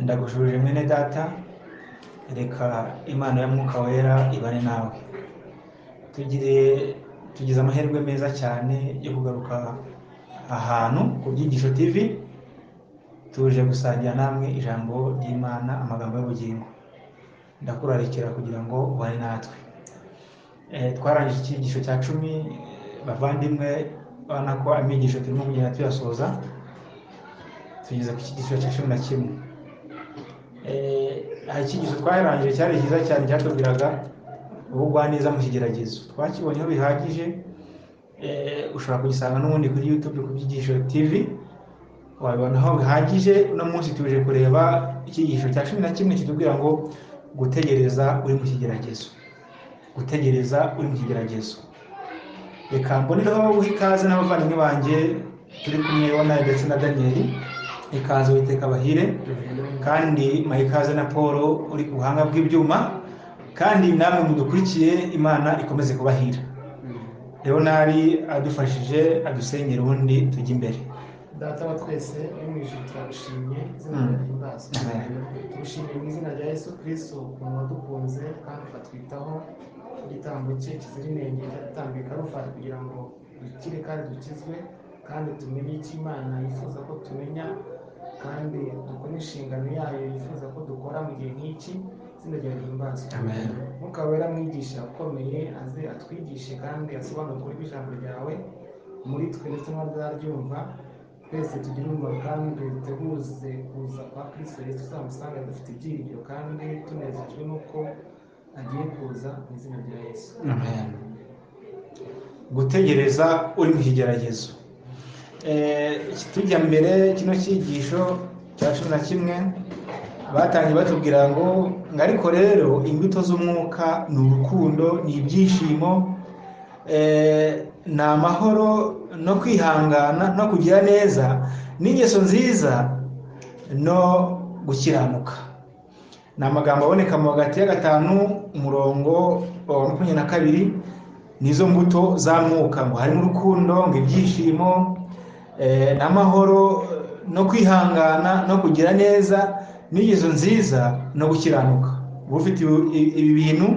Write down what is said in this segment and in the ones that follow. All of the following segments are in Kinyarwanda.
ndagushubije mwene data reka imana ya mwuka wera ibare nawe tugire tugize amahirwe meza cyane yo kugaruka ahantu ku byigisho tv tuje gusangira namwe ijambo ry'imana amagambo y'ubugingo ndakurarikira kugira ngo ubane natwe twarangije icyigisho cya cumi bavandimwe urabona ko amigisho turimo kugenda tuyasoza tugeze ku cyigisho cya cumi na kimwe hari icyigisho twarangije cyari cyiza cyane cyatubwiraga ubugwaneza mu kigeragezo twakibonyeho bihagije ushobora kugisanga n'ubundi kuri yutube ku byigisho tivi wabibonaho bihagije uno munsi tuje kureba icyigisho cya cumi na kimwe kitubwira ngo gutegereza uri mu kigeragezo gutegereza uri mu kigeragezo reka mbonereho guha ikaze n'abavandimwe banjye turi kumwe nawe ndetse na daniyeli ikaze witeka bahire kandi muha ikaze na paul uri ku buhanga bw'ibyuma kandi namwe mudukurikiye imana ikomeze kubahira leonari adufashije adusenyera ubundi tujya imbere data wa twese uri mu ijuru turagushimye izina Mm. ry'imbazo Amen. tugushimiye mu izina rya yesu kristo ukuntu wadukunze kandi ukatwitaho igitambo cye kizira inenge cyatambwe karufari kugira ngo dukire kandi dukizwe kandi tumenye icyo imana yifuza ko tumenya kandi dukore inshingano yayo yifuza ko dukora mu gihe nk'iki izina rya ry'imbazo amen mwuka wera mwigisha ukomeye aze atwigishe kandi asobanure ukuri kw'ijambo ryawe muri twe ndetse n'abataryumva twese tugire umumaro kandi duteguze kuza kwa kristo yesu tuzamusanga dufite ibyiringiro kandi tunezejwe n'uko agiye kuza mu izina rya yesu Amen. gutegereza uri mu kigeragezo Eh, tujya mbere kino cyigisho cya cumi na kimwe batangiye batubwira ngo ngo ariko rero imbuto z'umwuka ni urukundo ni ibyishimo eh, ni amahoro no kwihangana no kugira neza n'ingeso nziza no gukiranuka ni amagambo aboneka mu hagati ya gatanu umurongo wa makumyabiri na kabiri nizo mbuto za mwuka ngo harimo urukundo ngo ibyishimo eh, n'amahoro no kwihangana no kugira neza n'ingeso nziza no gukiranuka uba ufite ibi- ibi bintu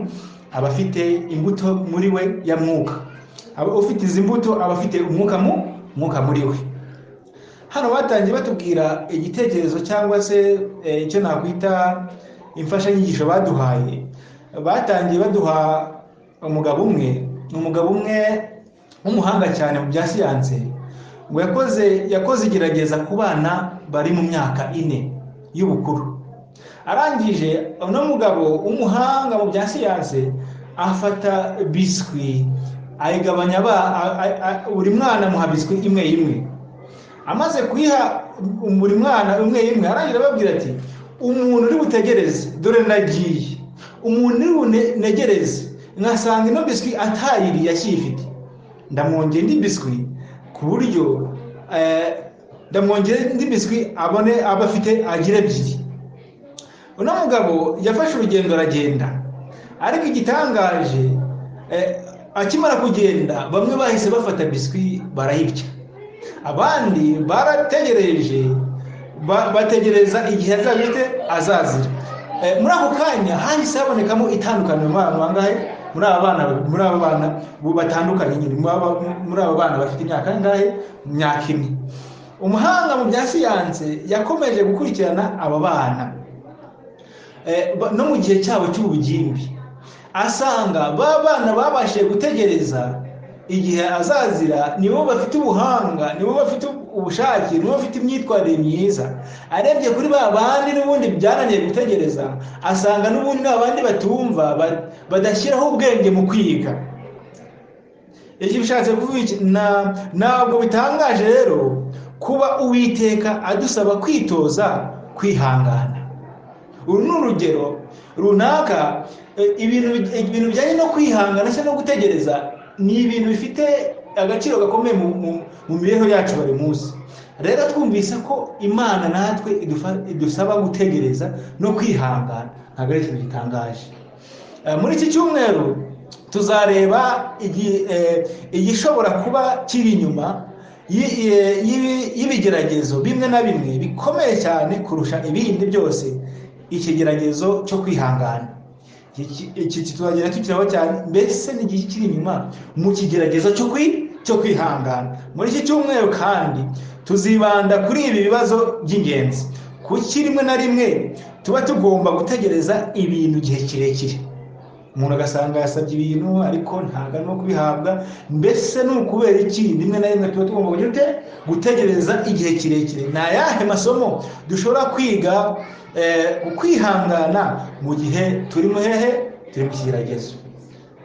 aba afite imbuto muri we ya mwuka aba ufite izi mbuto aba afite umwuka mu mwuka muri we hano batangiye batubwira igitekerezo cyangwa se eh, icyo nakwita imfashanyigisho baduhaye batangiye baduha umugabo umwe ni umugabo umwe w'umuhanga cyane mu bya siyanse ngo yakoze yakoze igerageza ku bana bari mu myaka ine y'ubukuru arangije uno mugabo w'umuhanga mu bya siyanse afata biswi ayigabanya aba- a- a- a- buri mwana amuha biswi imwe imwe amaze kuyiha buri mwana umwe imwe arangira ababwira ati umuntu uri butegereze dore nagiye umuntu uri bunegereze nkasanga ino biswi atayiriye akiyifite ndamwongera indi biswi ku buryo eh, ndamwongera indi biswi abone aba afite agira ebyiri uno mugabo yafashe urugendo aragenda ariko igitangaje eh, akimara kugenda bamwe bahise bafata biswi barayibya abandi barategereje ba- bategereza igihe azabite azazira Eh, muri ako kanya hahise habonekamo itandukaniro muri abantu bangahe muri aba bana muri aba bana bu- batandukanye nyine muri aba- muri aba bana bafite imyaka ingahe imyaka ine umuhanga mu bya siyanse yakomeje gukurikirana aba bana Eh, ba- no mu gihe cyabo cy'ubugimbi asanga ba bana babashije gutegereza igihe azazira nibo bafite ubuhanga nibo bafite ubushake nibo bafite imyitwarire myiza arebye kuri ba bandi n'ubundi byananiye gutegereza asanga n'ubundi ba bandi batumva ba- badashyiraho ubwenge mu kwiga icyo bishatse kuvuga iki Na- ntabwo bitangaje rero kuba uwiteka adusaba kwitoza kwihangana uru ni urugero runaka eh, ibintu ibintu bijyanye no kwihangana se no gutegereza ni ibintu bifite agaciro gakomeye mu- mu- mu mibereho yacu buri munsi rero twumvise ko imana natwe idufa- idusaba gutegereza no kwihangana ntabwo ari ikintu gitangaje Eh, muri iki cyumweru tuzareba igi- eh, igishobora kuba kiri inyuma y- y- y'ibi- y'ibigeragezo bimwe na bimwe bikomeye cyane kurusha ibindi byose ikigeragezo cyo kwihangana Iki- iki kituzagera tukiraho cyane mbese n'igihe kiri inyuma mu kigeragezo cyo kwi cyo kwihangana muri iki cyumweru kandi tuzibanda kuri ibi bibazo by'ingenzi kuki rimwe na rimwe tuba tugomba gutegereza ibintu igihe kirekire umuntu agasanga yasabye ibintu ariko ntabwo arimo kubihabwa mbese ni ukubera iki rimwe na rimwe tuba tugomba kugira ute gutegereza igihe kirekire ni ayahe masomo dushobora kwiga eh, ku kwihangana mu gihe turi mu hehe turi mu kigeragezo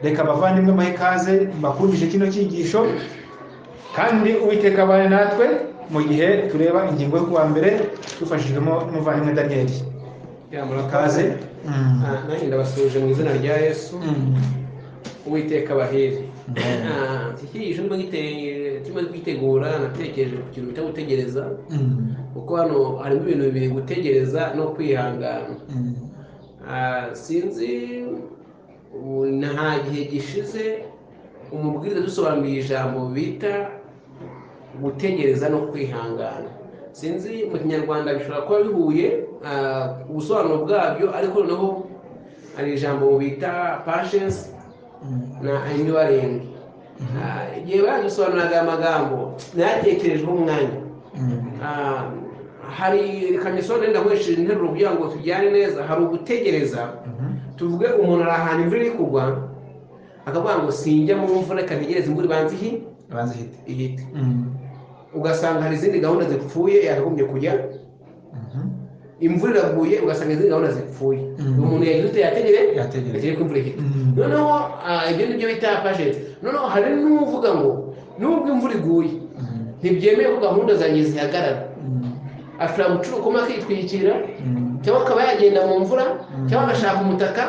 reka abavandimwe mbahe ikaze mbakundishe kino cyigisho kandi uwiteka abane natwe mu gihe tureba ingingo yo kuwa mbere tubifashijwemo n'umuvandimwe daniyeli ya murakaze ikaze Mm. Ah, nanjye ndabasuhuje mu izina rya yesu Mm. uwiteka abahere Amen. Ah, iki ijambo gite- turimo kwitegura natekereje ku kintu cyo gutegereza Mm. kuko hano harimo ibintu bibiri gutegereza no kwihangana Mm. Ah, sinzi ubu nta gihe gishize umubwiriza dusobanuriye ijambo bita gutegereza no kwihangana sinzi mu kinyarwanda bishobora kuba bihuye ah, ubusobanuro bwabyo ariko noneho hari ijambo bita pashensi Mm. na enduwaringi igihe badusobanuraga aya magambo nayatekerejeho umwanya Mm. Ah, hari kamiso ndenda gukoresha interuro kugira ngo tujyane neza hari ugutegereza Mhm. tuvuge umuntu ari ahantu imvura iri kugwa akavuga ngo sinjya mu mvura reka ntegereze imvura ibanza ihi Abanza ihite. ihite Mm. ugasanga hari izindi gahunda zipfuye yakagombye kujya Mhm. imvura iraguye ugasanga izindi gahunda zipfuye Mm. umuntu yagize ute yategereje Yategereje. ko imvura ihita Mm. noneho ah, ibyo nibyo bita pajeti noneho hari n'uvuga ngo nubwo imvura iguye Mm. ntibyemeye ko gahunda zanjye zihagarara Mm. ashobora gucura ukoma akitwikira Mm. cyangwa akaba yagenda mu mvura Mm. cyangwa agashaka umutaka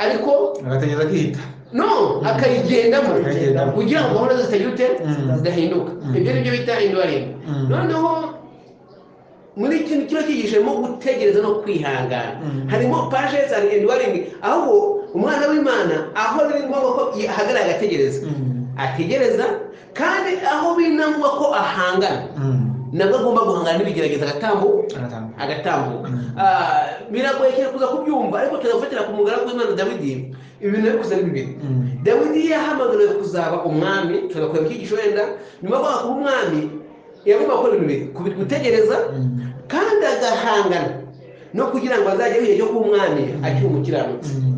ariko agategereza agihita no akayigendamo Akayigendamo. kugira ngo gahunda zitagira ute Mm. zidahinduka Mm. ibyo nibyo bita induwaringi Mm. noneho muri iki kino cyigishemo gutegereza no kwihangana Mm. harimo paje za induwaringi aho umwana w'imana aho biri ngombwa ko ahagarara agategereza Mm. ategereza kandi aho biri na ngombwa ko ahangana Mm. nabwo agomba guhangana n'ibigerageza agatambuka Agatanga. agatambuka Mm. Ah, biragoye cyane kuza kubyumva ariko turafatira ku mugaragu w'imana dawidi ibintu yabikoze ari bibiri Mm. dawidi yahamagariwe kuzaba umwami tugakorera icyigisho wenda nyuma yo kuba umwami yagomba gukora ibintu bibiri kubi- gutegereza Mm. kandi agahangana no kugira ngo azagere igihe cyo kuba umwami akiri umukiranutsi Mm.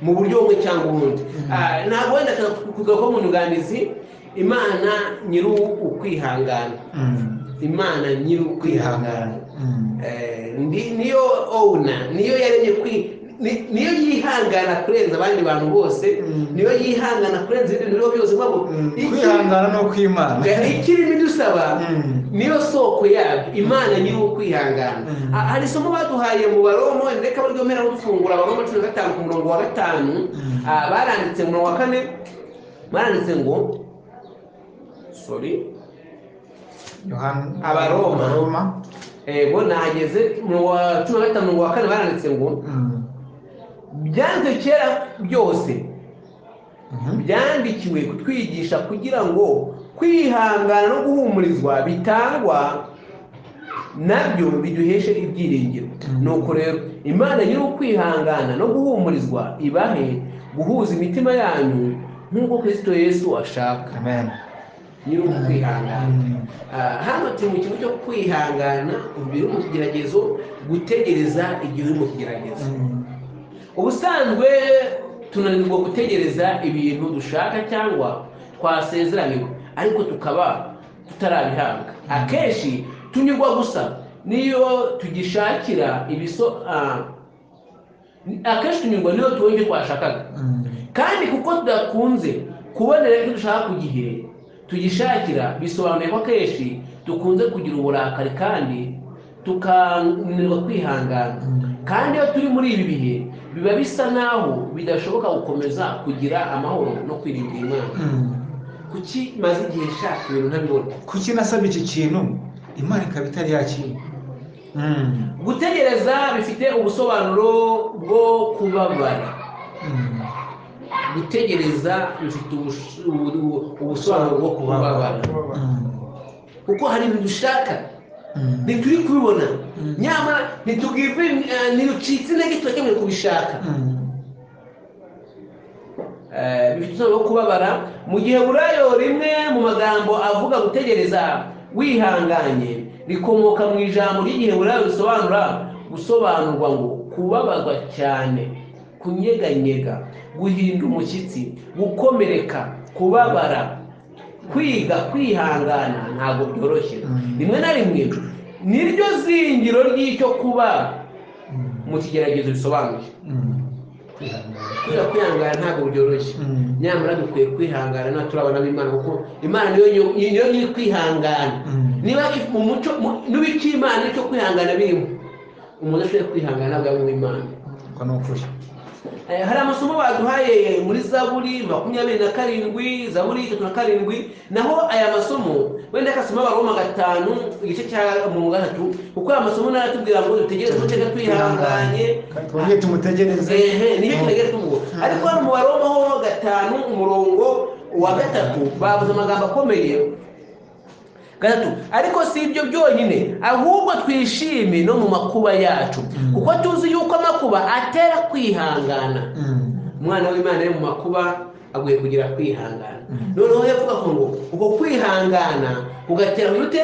mu buryo bumwe cyangwa ubundi Mm. Ah, ntabwo wenda kuvuga ko mu nyunganizi imana nyiri ukwihangana Mm. imana nyiri ukwihangana Mm. Eh, ndi- niyo owuna niyo yaremye kwi ni- niyo yihangana kurenza abandi bantu bose Mm. niyo yihangana kurenza ibindi bintu byose mpamvu Mm. kwihangana no kwimana ikirimi dusaba Mm. niyo soko yabyo imana nyiri wo kwihangana Mm. Ah, hari isomo baduhaye mu baromo reka baryomera no dufungura abaroma cumi na gatanu ku murongo wa gatanu Mm. Ah, baranditse mu murongo wa kane baranditse ngo sorry Yohana- Abaroma. Abaroma. Eh, ngo nahageze mu wa cumi na gatanu mu wa kane baranditse ngo Mm. byanze kera byose Mhm. byandikiwe kutwigisha kugira ngo kwihangana no guhumurizwa bitangwa nabyo biduheshe ibyiringiro nuko rero imana nyiri ukwihangana no guhumurizwa ibahe guhuza imitima yanyu nk'uko kristo yesu ashaka Amen. nyiri ukwihangana Mm. Ah, hano turi mu kintu cyo kwihangana igihe uri mu kigeragezo gutegereza igihe uri mu kigeragezo Mm. ubusanzwe tunanirwa gutegereza ibintu dushaka cyangwa twasezeranirwa ariko tukaba tutarabihabwa akenshi tunyurwa gusa niyo tugishakira ibiso ah, akenshi tunyurwa niyo tubonye ibyo twashakaga Mm. kandi kuko tudakunze kubonera ibyo dushaka ku gihe tugishakira bisobanuye ko akenshi dukunze kugira uburakari kandi tukananirwa kwihangana Mm. kandi iyo turi muri ibi bihe biba bisa naho bidashoboka gukomeza kugira amahoro no kwirinda imana Mm. kuki maze igihe nshaka ibintu ntabibona kuki nasabye iki kintu imana ikaba itari yakira Mm. gutegereza bifite ubusobanuro bwo kubabara Mm. gutegereza bifite ubus- ubu- ubu- ubusobanuro bwo kubabara Mm. kuko hari ibintu dushaka ntituri kubibona Mm. nyamara ntitubwirwe ntirucitse intege turakemerewe kubishaka Eh, bifite umumaro wo kubabara mu gihe burayo rimwe mu magambo avuga gutegereza wihanganye rikomoka mu ijambo ry'igihe burayo risobanura gusobanurwa ngo kubabazwa cyane kunyeganyega guhinda umushyitsi gukomereka kubabara kwiga kwihangana ntabwo byoroshye Mm. rimwe na rimwe niryo zingiro ry'icyo kuba mu kigeragezo bisobanuye kwiga kwihangana ntabwo byoroshye nyamara dukwiye kwihangana niba turabona b'imana kuko imana niyo nyo- niyo nyiri kwihangana Mm. niba if- mu muco n'ibiki imana nicyo kwihangana birimo umuntu ashobora kwihangana ntabwo yaba uw'imana uko ni ukuri Eh, hari amasomo baduhaye muri zaburi makumyabiri na karindwi zaburi itatu na karindwi naho aya masomo wenda akasoma abaroma gatanu igice cya mu gatatu kuko aya masomo naratubwira ngo dutegereze dutege twihanganye Kandi twongere tumutegereze ehe niyo tutegere tuvuga ariko hano mu baroma ho gatanu umurongo wa gatatu bavuze amagambo akomeye gatatu ariko si ibyo byonyine ahubwo twishime no mu makuba yacu Mm. kuko tuzi yuko amakuba atera kwihangana Mm. umwana w'imana ari mu makuba aguye kugira kwihangana Mm. noneho yavuga ko ngo ubwo kwihangana kugatera urute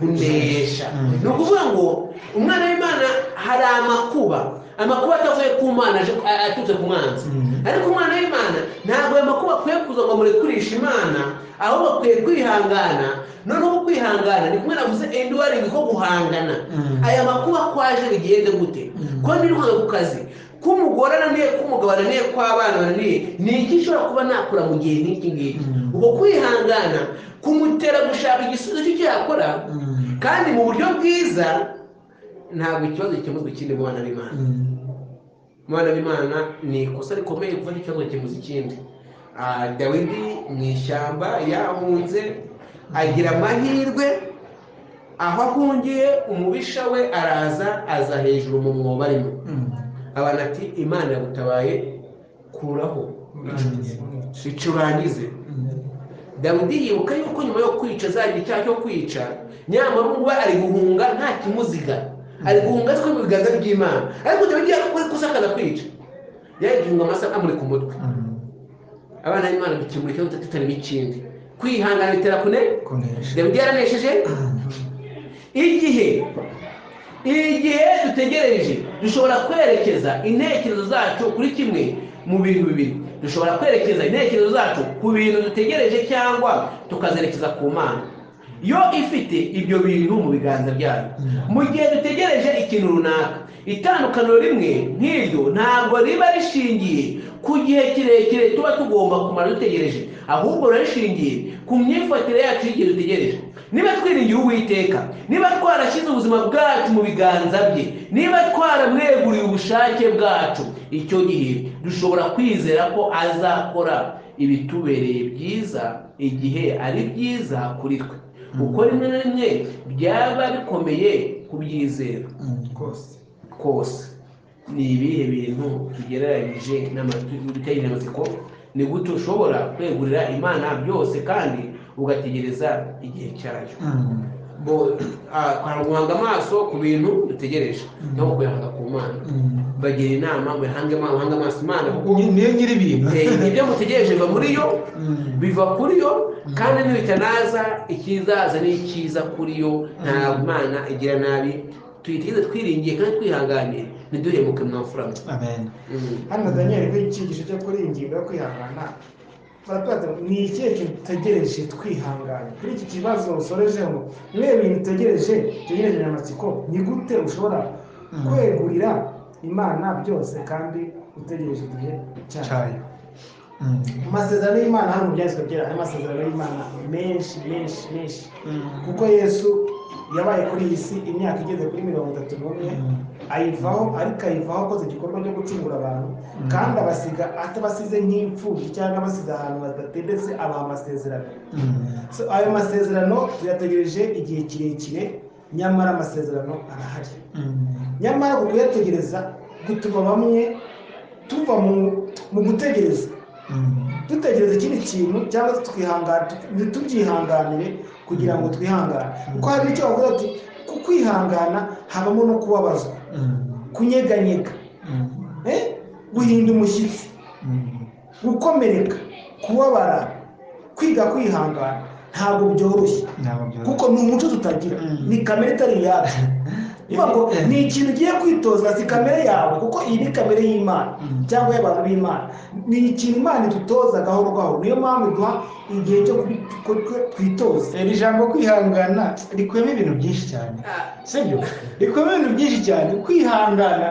kunesha Mm. ni ukuvuga ngo umwana w'imana hari amakuba amakuba atavuye ku mana aje- a- aturutse ku mwanzi Mm. ariko umwana w'imana ntabwo ayo makuba akwiye kuza ngo amurekurishe imana ahubwo akwiye kwihangana noneho kwihangana ni kumwe navuze enduwaringi ko guhangana Mm. aya makuba ko aje bigende gute Mm. ko ndi ntwara ku kazi k'umugore ananiye k'umugabo ananiye kw'abana bananiye ni iki nshobora kuba nakora mu gihe nk'iki ngiki Mm. ubwo kwihangana kumutera gushaka igisubizo cy'icyo yakora Mm. kandi mu buryo bwiza ntabwo ikibazo gikemuzwa ikindi mu bana b'imana Mm. mu bana b'imana ni ikosa rikomeye gufata ikibazo gikemuza ikindi Ah, dawidi mu ishyamba yahunze agira amahirwe aho ahungiye umubisha we araza aza hejuru mu mwobo arimo Mm. abantu ati imana yagutabaye kuraho ico urangize dawidi yibuka yuko nyuma yo kwica azagira icyaha cyo kwica nyamara ubu ari guhunga nta kimuziga ari guhunga atwe mu biganza by'imana ariko dawidi yari kuri kusakaza kwica yari guhunga amasaka amuri ku mutwe Mm. abana b'imana dukemura ikibazo tutari n'ikindi kwihangana bitera kune kunesha dawidi yaranesheje igihe igihe dutegereje dushobora kwerekeza intekerezo zacu kuri kimwe mu bintu bibiri dushobora kwerekeza intekerezo zacu ku bintu dutegereje cyangwa tukazerekeza ku mana yo ifite ibyo bintu mu biganza byayo mu gihe dutegereje ikintu runaka itandukaniro rimwe nk'iryo ntabwo riba rishingiye ku gihe kirekire tuba tugomba kumara dutegereje ahubwo riba rishingiye ku myifatire yacu y'igihe dutegereje niba twiringiye uwiteka niba twarashyize ubuzima bwacu mu biganza bye niba twaramweguriye ubushake bwacu icyo gihe dushobora kwizera ko azakora ibitubereye byiza igihe ari byiza kuri twe kuko rimwe na rimwe byaba bikomeye kubyizera rwose kose ni ibihe bintu tugereranyije n'amategeko amatsiko ni gute ushobora kwegurira imana byose kandi ugategereza igihe cyayo Mm. bo ah, guhanga amaso ku bintu dutegereje no kuyahanga ku mana Mm. bagira inama muhange ama- muhange amaso imana kuko Ni- niyo nyiri ibintu eh, ibyo mutegereje biva muri yo Mm. biva kuri yo Mm. kandi nibitanaza ikizaza ni icyiza kuri yo ntabwo imana igira nabi tuyiteze twiringiye kandi twihanganye ntiduhemuke mwafurama amen hano daniel kuri iki gice cyo kuri iyi ngingo yo kwihangana baratwereka ngo ni ikihe kintu dutegereje twihanganye kuri iki kibazo usoreje ngo niwe bintu utegereje utegereje nyamatsiko ni gute ushobora Mm. kwegurira imana byose kandi utegereje igihe cyayo cyayo Mm. mu masezerano y'imana hano mu byanditswe byera harimo amasezerano y'imana menshi menshi menshi Mm. kuko yesu yabaye kuri iyi si imyaka igeze kuri mirongo itatu n'umwe ayivaho ariko ayivaho akoze igikorwa cyo gucungura abantu Mm. kandi abasiga atabasize nk'imfubyi cyangwa abasize ahantu badatendetse abaha amasezerano Mm. So, ayo masezerano tuyategereje igihe kirekire nyamara amasezerano arahari Mm. nyamara uku kuyategereza gutuma bamwe tuva mu- mu gutegereza Mm. dutegereza ikindi kintu cyangwa tukihangana ntitubyihanganire kugira ngo twihangane kuko hari icyo bavuga ati ku kwihangana habamo no kubabazwa kunyeganyega eh? guhinda umushyitsi gukomereka kubabara kwiga kwihangana ntabwo byoroshye kuko ni umuco tutagira Mm. ni kamere itari iyacu niyo ngo ni ikintu ugiye kwitoza si kamere yawe kuko iyi ni kamere y'imana Mm. cyangwa y'abantu b'imana ni ikintu imana idutoza gahoro gahoro niyo mpamvu iduha igihe cyo kubi- ko- ko- twitoza iri jambo kwihangana rikubiyemo ibintu byinshi cyane sibyo rikubiyemo ibintu byinshi cyane kwihangana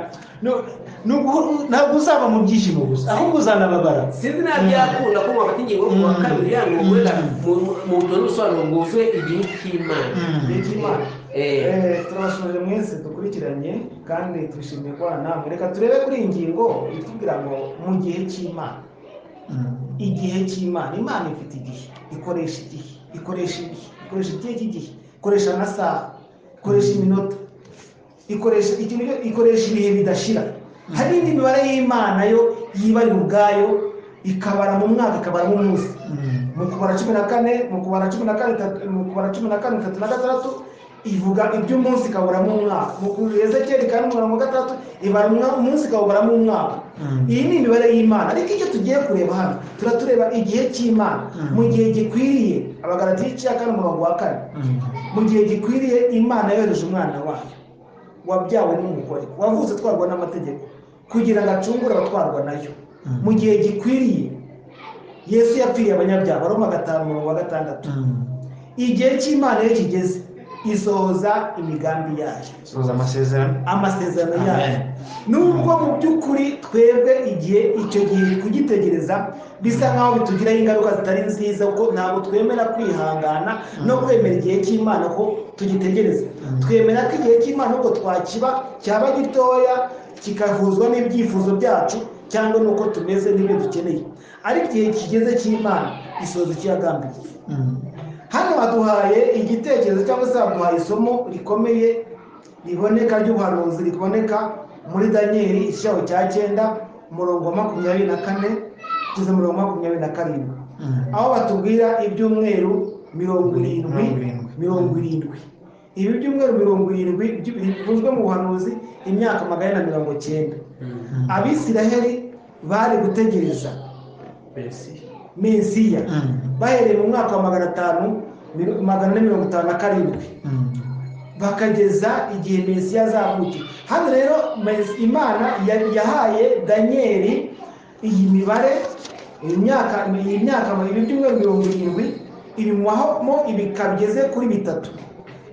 ntabwo uzaba mu byishimo gusa ahubwo uzanababara sinzi nta byakunda ko mwafata ingingo yo ku wa kabiri ya ngo guhera mu butumwa n'ubusobanuro bwuzuye igihe cy'imana Mm. n'ikimana Eh, Eh, turabashuje mwese dukurikiranye kandi twishimiye kubana namwe reka turebe kuri iyi ngingo itubwira ngo mu gihe cy'imana igihe cy'imana imana ifite igihe ikoresha igihe ikoresha ibihe ikoresha igihe cy'igihe ikoresha amasaha ikoresha iminota ikoresha ikintu cyo- ikoresha ibihe bidashira hari indi mibare y'imana yo yibarira ubwayo ikabara mu mwaka ikabara mu munsi mu kubara cumi na kane mu kubara cumi na kane itatu- mu kubara cumi na kane itatu na gatandatu ivuga iby'umunsi ikaburamo umwaka mu kureza kera kane umurongo wa gatandatu ibara umwa- umunsi ikawuburamo umwaka iyi ni imibare y'imana ariko icyo tugiye kureba hano turatureba igihe cy'imana Mm. mu gihe gikwiriye abagarati ya kane umurongo wa kane mu gihe gikwiriye imana yohereje umwana wayo wabyawe n'umugore wavutse atwarwa n'amategeko kugira ngo acungure abatwarwa nayo mu gihe gikwiriye yesu yapfiriye abanyabyaha baroma gatanu umurongo wa gatandatu igihe cy'imana iyo kigeze isohoza imigambi yayo soza amasezerano amasezerano Amen. yayo nubwo mu by'ukuri twebwe igihe icyo gihe kugitegereza bisa nk'aho bitugiraho ingaruka zitari nziza kuko ntabwo twemera kwihangana no kwemera igihe cy'imana ko tugitegereza Mm. twemera ko igihe cy'imana ubwo twakiba cyaba gitoya kigahuzwa n'ibyifuzo byacu cyangwa n'uko tumeze n'ibyo dukeneye ariko igihe kigeze cy'imana isoza icyo yagambiriye hano baduhaye igitekerezo cyangwa se baduhaye isomo rikomeye riboneka ry'ubuhanuzi riboneka muri daniyeli igishaho cya cyenda umurongo wa makumyabiri na kane kugeza ku murongo wa makumyabiri na karindwi aho batubwira ibyumweru mirongo irindwi Mirongo irindwi. mirongo irindwi ibi byumweru mirongo irindwi byu- bivuzwe mu buhanuzi imyaka magana ane na mirongo cyenda abisiraheli bari gutegereza Merci. mesiya bahereye mu mwaka wa magana atanu miro- magana ane mirongo itanu na karindwi bakageza igihe mesiya azavukira hano rero Mes- imana ya- yahaye daniyeli iyi mibare iyi myaka iyi myaka ibi byumweru mirongo irindwi ibimuhamo ibika bigeze kuri bitatu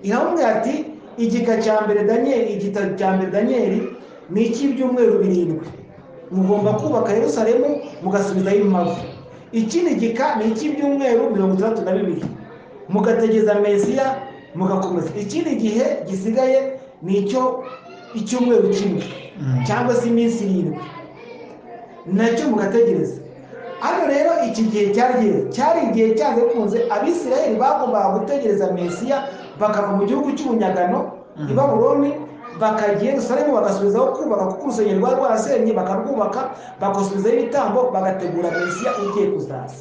iramubwira ati igika cya mbere daniyeli igitabo cya mbere daniyeli ni icy'ibyumweru birindwi mugomba kubaka yerusalemu mugasubizaho impavu ikindi gika ni icy'ibyumweru mirongo itandatu na bibiri mugategereza mesiya mugakomeza ikindi gihe gisigaye ni icyo icyumweru kimwe cyangwa se iminsi irindwi nacyo mugategereza hano rero iki gihe cyagiye cyari igihe cyanze kunze abisirayeli bagombaga gutegereza mesiya bakava mu gihugu cy'ubunyagano i babuloni bakajya i yerusalemu bagasubizaho kubaka kuko urusengero rwari rwarasenye bakarwubaka bagasubizaho ibitambo bagategura mesiya ugiye kuzaza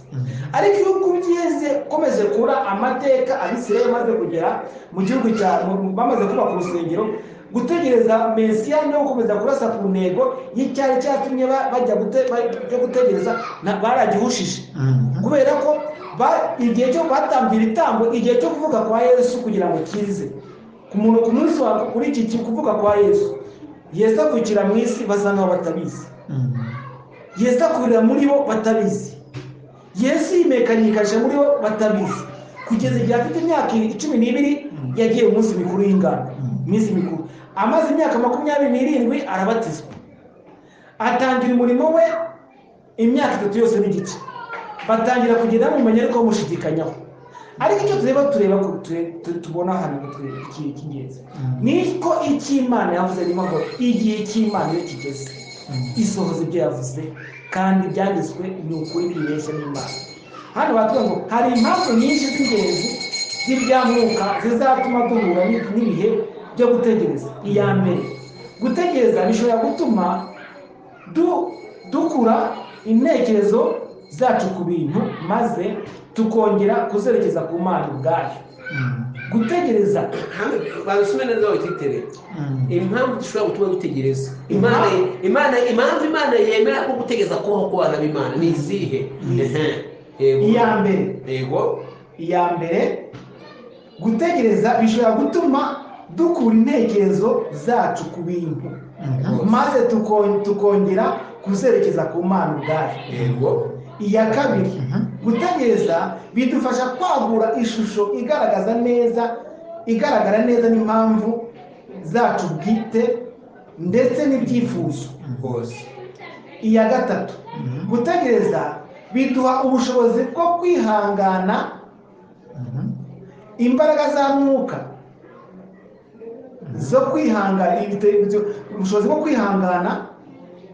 ariko iyo ubyeze ukomeje kubura amateka abisirayeli bamaze kugera mu gihugu cya mu- bamaze kubaka urusengero gutegereza mesiya no gukomeza kurasa ku ntego y'icyari cyatumye ba- bajya gute- bajya gutegereza na- baragihushishe kubera ko ba- igihe cyo batambye ibitambo igihe cyo kuvuga kwa yesu kugira ngo kize ku muntu ku munsi wa kuri iki ki- kuvuga kwa yesu yesu akukira mu isi basa nkaho batabizi yesu akurira muri bo batabizi yesu yimekanikaje muri bo batabizi kugeza igihe afite imyaka cumi n'ibiri yagiye mu minsi mikuru y'ingano iminsi mikuru amaze imyaka makumyabiri n'irindwi arabatizwa atangira umurimo we imyaka itatu yose n'igice batangira kugenda bamumenya ariko bamushidikanyaho ariko icyo tureba tureba ko tu- tu- tubona hano ngo turebe iki- icy'ingenzi niko icy'imana yavuze ni ngo igihe cy'imana iyo kigeze isohoza ibyo yavuze kandi ibyanditswe ni ukuri ntibeshya n'imana hano batubwira ngo hari impamvu nyinshi z'ingenzi z'ibyamwuka zizatuma duhura n'i- n'ibihe byo gutegereza iya mbere gutegereza bishobora gutuma du- dukura intekerezo zacu ku bintu maze tukongera kuzerekeza ku mana ubwayo gutegereza babisume neza bakitere impamvu dushobora gutuma dutegereza imana imana impamvu imana yemera ko gutegereza kubaho ku bana b'imana ni izihe Ehe. yego iya mbere yego iya mbere gutegereza bishobora gutuma dukura intekerezo zacu ku bintu maze tukon- tukongera kuzerekeza ku mana ubwayo yego iya kabiri gutegereza bidufasha kwagura ishusho igaragaza neza igaragara neza n'impamvu zacu bwite ndetse n'ibyifuzo rwose iya gatatu gutegereza biduha ubushobozi bwo kwihangana imbaraga za mwuka zo kwihangana ibite- ibyo- ubushobozi bwo kwihangana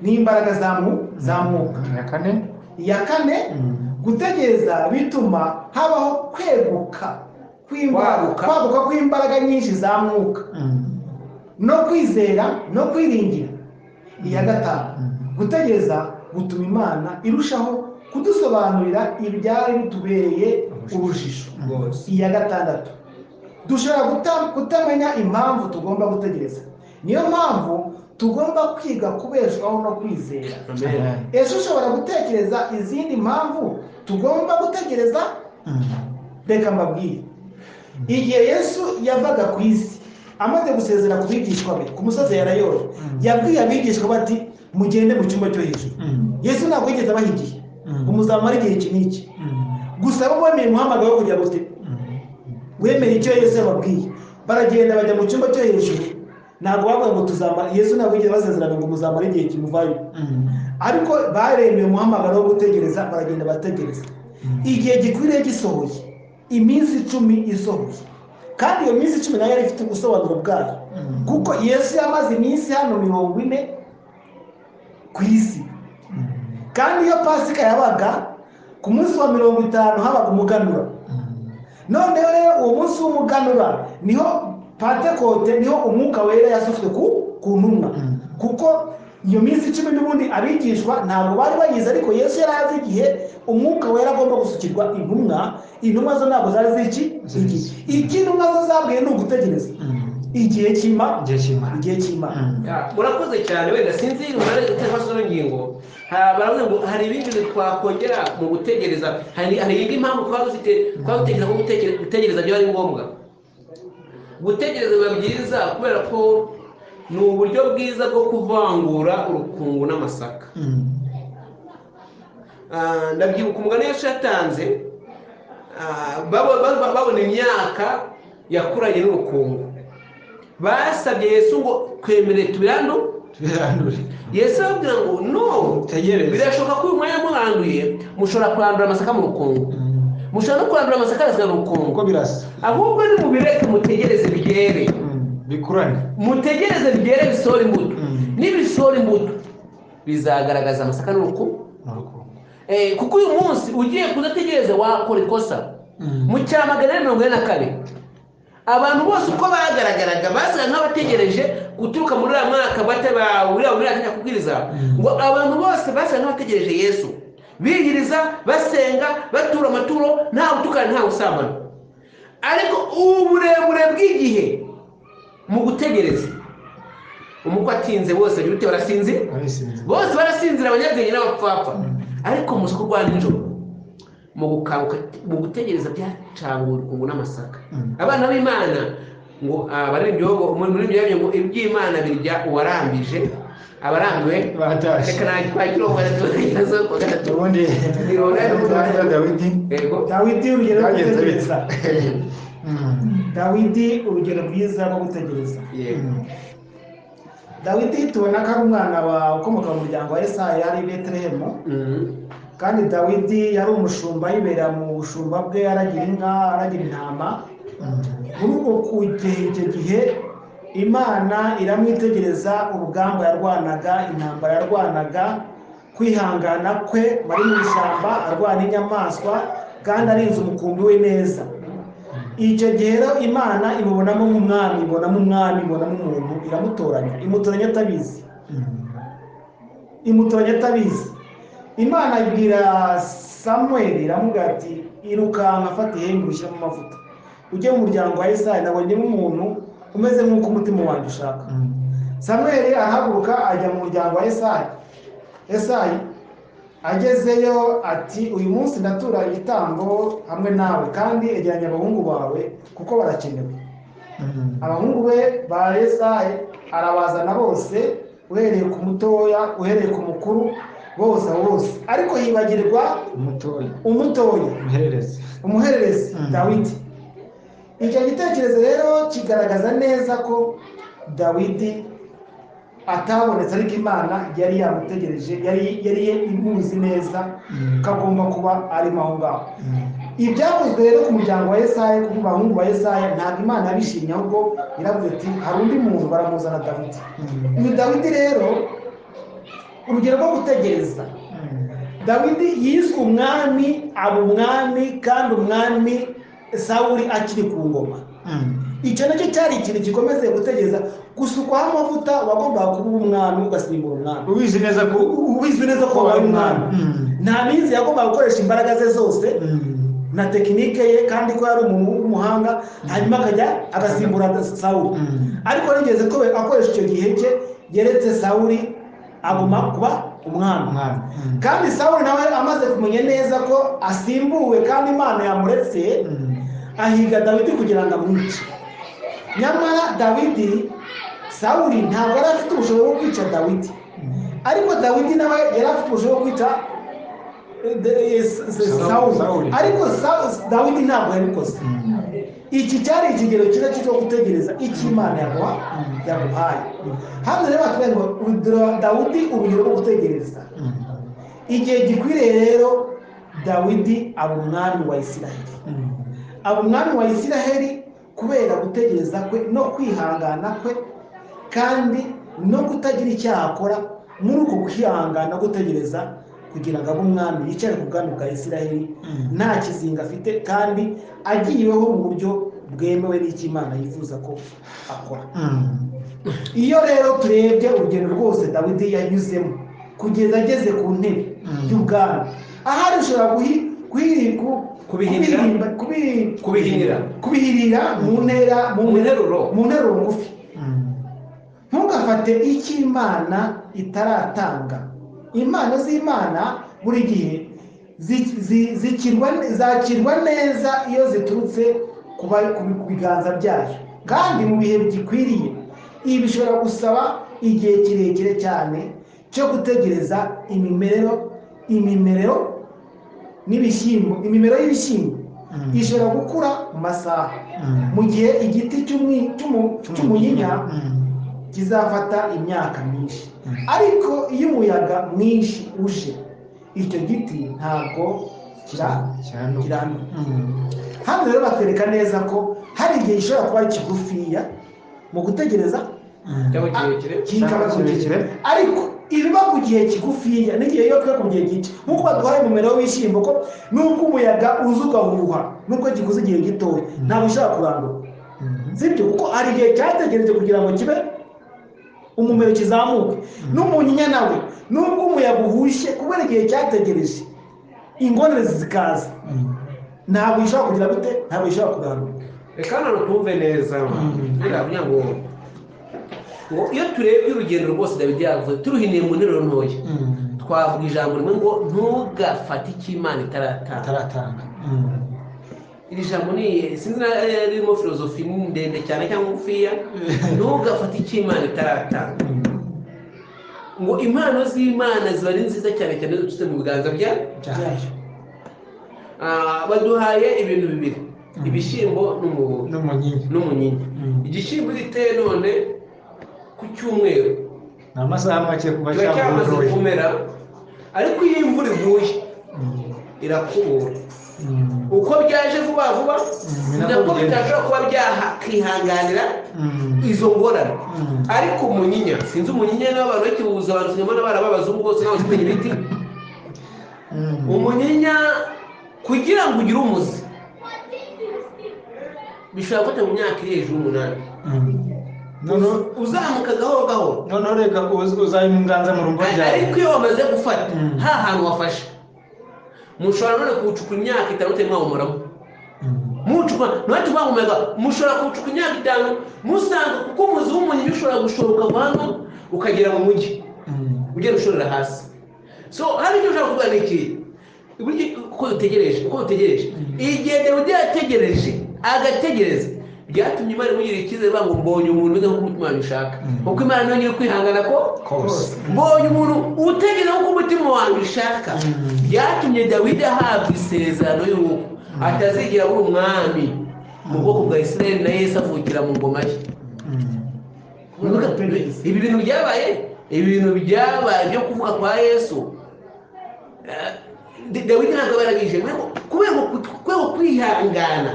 n'imbaraga za mu- za mwuka ya kane iya kane gutegereza bituma habaho kweguka kw'imbaraga- Kwaguka. kwaguka kw'imbaraga nyinshi za mwuka no kwizera no kwiringira iya gatanu gutegereza gutuma imana irushaho kudusobanurira ibyari bitubereye urujijo rwose iya gatandatu dushobora guta- kutamenya impamvu tugomba gutegereza niyo mpamvu tugomba kwiga kubeshwaho no kwizera amen ese ushobora gutekereza izindi mpamvu tugomba gutegereza reka mbabwire igihe yesu yavaga ku isi amaze gusezera ku bigishwa be ku musozi ya rayoro yabwiye abigishwa be ati mugende mu cyumba cyo hejuru yesu ntabwo yigeze abaha igihe ngo muzamare igihe iki n'iki gusa bo bemeye umuhamagaro wo kugira gute wemeye icyo yesu yababwiye baragenda bajya mu cyumba cyo hejuru ntabwo bavuga ngo tuzamara yesu ntabwo yigeze abasezerana ngo muzamare igihe kimuvayo ariko baremeye umuhamagaro wo gutegereza baragenda barategereza igihe gikwiriye gisohoye iminsi icumi isohoye kandi iyo minsi icumi nayo yari ifite ubusobanuro bwayo kuko yesu yamaze iminsi hano mirongo ine ku isi kandi iyo pasika yabaga ku munsi wa mirongo itanu habaga umuganura noneho rero uwo munsi w'umuganura niho patekote niho umwuka wera yasufwe ku ku ntumwa kuko iyo minsi icumi n'ubundi abigishwa ntabwo bari bayizi ariko yesu yari azi igihe umwuka wera agomba gusukirwa intumwa intumwa zo ntabwo zari ziki igihe icyo intumwa zo zabwiye ni ugutegereza igihe cy'ima igihe kimara igihe cy'imana Ya, murakoze cyane wenda sinzi umunani guteza n'ingingo Ha- baravuga ngo hari ibindi bintu twakongera mu gutegereza hari hari indi mpamvu twaba dufite twaba dutekereza ko gutekereza- gutegereza byo ari ngombwa gutegereza biba byiza kubera ko ni uburyo bwiza bwo kuvangura urukungu n'amasaka Ah, ndabyibuka umugani yacu yatanze ah, babo- babo- babona imyaka yakuranye n'urukungu basabye yesu ngo twemerere tubirando birandure yesu arababwira ngo no Tegereza. birashoboka ko uyu mwanya muranduye mushobora kurandura amasaka mu rukungu mushobora no kurandura amasaka agasiga mu rukungu kuko birasa ahubwo ni mubireke mutegereze byere bikuranye mutegereze byere bisohora imbuto nibisohora imbuto bizagaragaza amasaka n'urukungu ni urukungu Eh, kuko uyu munsi ugiye kudategereza wakora ikosa Mm. mu cya magana ane mirongo ine na kane abantu bose uko bagaragaraga basaga nk'abategereje guturuka muri uriya mwaka bata bawurira muri uriya mwaka kubwiriza ngo abantu bose basaga nk'abategereje yesu biyiriza basenga batura amaturo nta gutukana nta gusambana ariko uburebure bw'igihe mu gutegereza umukwe atinze bose agira ute barasinzira barisinze bose barasinzira abanyabwenge n'abapfapfa ariko muswa rwa nijoro mu gukanguka mu gutegereza byacangura urukungu n'amasaka abana b'imana ngo ah, bari ibyogo muri muri ibyo yabyo ngo iby'imana birya uwarambije abarambiwe batashye reka nta kwakira uwo gatatu gatatu ubundi Ronaldo. dawidi yego dawidi urugero rwo Byagenze gutegereza Mm. dawidi urugero rwiza rwo gutegereza yego dawidi tubona ko ari umwana wa ukomoka mu muryango wa esayi yari i betelehemu Mm. kandi dawidi yari umushumba yibera mu bushumba bwe aragira inka aragira intama muri uko kugihe icyo gihe imana iramwitegereza urugamba yarwanaga intambara yarwanaga kwihangana kwe bari mu ishyamba arwana inyamaswa kandi arinze umukumbi we neza icyo gihe rero imana imubonamo nk'umwami ibonamo umwami ibonamo umuntu iramutoranya imutoranya atabizi imutoranya atabizi imana ibwira samweli iramubwira ati irukanka fata ihembe ushyiramo amavuta ujye mu muryango wa Isirayeli nabonyemo umuntu umeze nk'uko umutima wanjye ushaka samweli arahaguruka ajya mu muryango wa Esayi Esayi agezeyo ati uyu munsi ndatura igitambo hamwe nawe kandi egeranya abahungu bawe kuko barakenewe abahungu be ba Esayi arabazana bose uhereye ku mutoya uhereye ku mukuru bose abo bose ariko yibagirwa umutoya umutoya umuhererezi umuhererezi Mm. dawidi icyo gitekerezo rero kigaragaza neza ko dawidi atabonetse ariko imana yari yamutegereje yari yari imuzi neza Mm. ko agomba kuba arimo aho ngaho ibyakozwe rero ku muryango wa Yesaya ku bahungu ba Yesaya ntabwo imana yabishimye ahubwo yaravuze ati hari undi muntu baramuzana dawidi uyu dawidi rero urugero rwo gutegereza dawidi yiswe umwami aba umwami kandi umwami sawuri akiri ku ngoma icyo nacyo cyari ikintu gikomeze gutegereza gusukwaho amavuta wagombaga kuba umwami ugasimbura umwami ubizi neza ko ubizwi neza ko wabaye umwami nta minsi yagombaga gukoresha imbaraga ze zose na tekinike ye kandi ko yari umuntu w'umuhanga hanyuma akajya agasimbura sawuri ariko nigeze ko akoresha icyo gihe cye yeretse sawuri aguma kuba umwami umwami kandi sawuli nawe amaze kumenya neza ko asimbuwe kandi imana yamuretse ahiga dawidi kugira ngo amwice nyamara dawidi sawuli ntabwo yari afite ubushobozi bwo kwica dawidi ariko dawidi nawe yari afite ubushobozi bwo kwica eh, de- eh, S- S- Sawuli. sawuli ariko Sawu- dawidi ntabwo yabikoze iki cyari ikigero cyiza cyo gutegereza icyo imana yaguha yaguhaye hano rero batubwira ngo urugero- dawidi urugero rwo gutegereza igihe gikwiriye rero dawidi aba umwami wa isiraheli aba umwami wa isiraheli kubera gutegereza kwe no kwihangana kwe kandi no kutagira icyo yakora muri uko kwihangana gutegereza kugira ngo abe umwami yicare ku bwami bwa isiraheli nta kizinga afite kandi agiyeho mu buryo bwemewe n'ikimana yifuza ko akora iyo rero turebye urugendo rwose dawidi yanyuzemo kugeza ageze ku ntebe Mm. y'ubwami ahari ushobora guhi guhiri- ku- Kubihinira? kubihirimba- kubi- Kubihinira. kubihirira mu ntera mu Mu nteruro. mu nteruro ngufi ntugafate icyo imana itaratanga impano z'imana buri gihe zi- zi- zikirwa- zakirwa neza iyo ziturutse ku ba- ku bi- ku biganza byayo kandi mu bihe bigikwiriye ibi bishobora gusaba igihe kirekire cyane cyo gutegereza imimerero imimerero n'ibishyimbo imimero y'ibishyimbo Mm. ishobora gukura mu masaha mu gihe igiti cy'umwi- cy'umu- cy'umunyinya kizafata imyaka myinshi Mm. ariko iyo umuyaga mwinshi uje icyo giti ntabwo kira- kiramba hano rero batwereka neza ko hari igihe gishobora kuba kigufiya mu gutegereza cyangwa kirekire kikaba Cyangwa kirekire. kirekire. ariko ibiba ku gihe kigufiya n'igihe iyo kiba ku gihe gito nk'uko baduhaye umumero w'ibishyimbo ko nubwo umuyaga uza ugahuha nubwo gikuze igihe gitoya ntabwo ushobora kurandura sibyo kuko hari igihe cyategereje kugira ngo kibe umumero kizamuke n'umunyinya nawe nubwo umuyaga uhushye kubera igihe cyategereje ingonerezi zikaza ntabwo ishobora kugira gute ntabwo ishobora kugarura reka hano twumve neza ndavuga ngo ngo iyo turebye urugendo rwose dawidi yavuze turuhiniye mu nteruro ntoya twavuga ijambo rimwe ngo ntugafate icyo imana itaratanga ataratanga iri jambo ni sinzi na eh, ririmo filozofi ni ndende cyane cyangwa ngufiya ntugafate icyo imana itaratanga ngo impano z'imana ziba ari nziza cyane cyane zidutse mu biganza bya byayo Ah, baduhaye ibintu bibiri ibishyimbo n'umuhondo n'umunyinya n'umunyinya Mm. igishyimbo giteye none ku cyumweru ni amasaha make kuba kiba cyamaze cyaguroye kumera ariko iyo imvura iguye irakubura uko byaje vuba vuba ni nako nabwo bigenda. bitashobora kuba byakwihanganira izo ngorane Mm. ariko umunyinya sinzi umunyinya nawe abantu bakiwuza abantu sinabona barababazungu bose nawe basigaye ibiti umunyinya kugira ngo ugire umuzi bishobora gufata mu myaka iri hejuru y'umunani noneho uzamuka gahoro gahoro noneho reka uz- uzayunganza mu rumbo ryawe ariko iyo wamaze gufata Mm. nta hantu wafashe mushobora none kuwucukura imyaka itanu utari mwawumuramo Mm. mucuma ntacyo bahumeka mushobora kuwucuka imyaka itanu musanga kuko umuzi w'umunyururu ushobora gushoka ahantu ukagera mu mujyi ugenda ushorera hasi so hari icyo ushobora kuvuga ni iki burya uko dutegereje uko dutegereje igihe undi yategereje agategereza byatumye imana imugira icyizere ngo mbonye umuntu umeze nk'uko umutima wanjye ushaka kuko imana nayo nyiri kwihangana ko Kose. mbonye umuntu utegereje nk'uko umutima wanjye ushaka byatumye dawidi ahabwa isezerano y'uko atazigera abura umwami mu bwoko bwa isirayeli na yesu avukira mu ngoma ye Kuvuga- ibi bintu byabaye ibi bintu byabaye byo kuvuga kwa yesu eh, dawidi ntabwo barabije kubera uku- kubera kwihangana